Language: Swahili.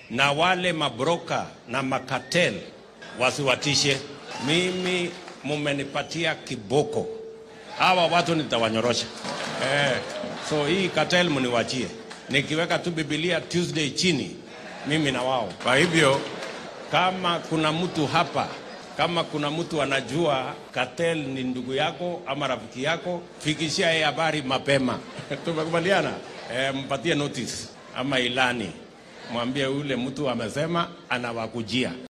na wale mabroka na makatel wasiwatishe mimi. Mumenipatia kiboko, hawa watu nitawanyorosha. Eh, so hii cartel mniwachie, nikiweka tu Biblia Tuesday chini, mimi na wao. Kwa hivyo kama kuna mtu hapa, kama kuna mtu anajua cartel ni ndugu yako ama rafiki yako, fikishia yeye habari mapema. Tumekubaliana? Eh, mpatie notice ama ilani, mwambie yule mtu amesema anawakujia.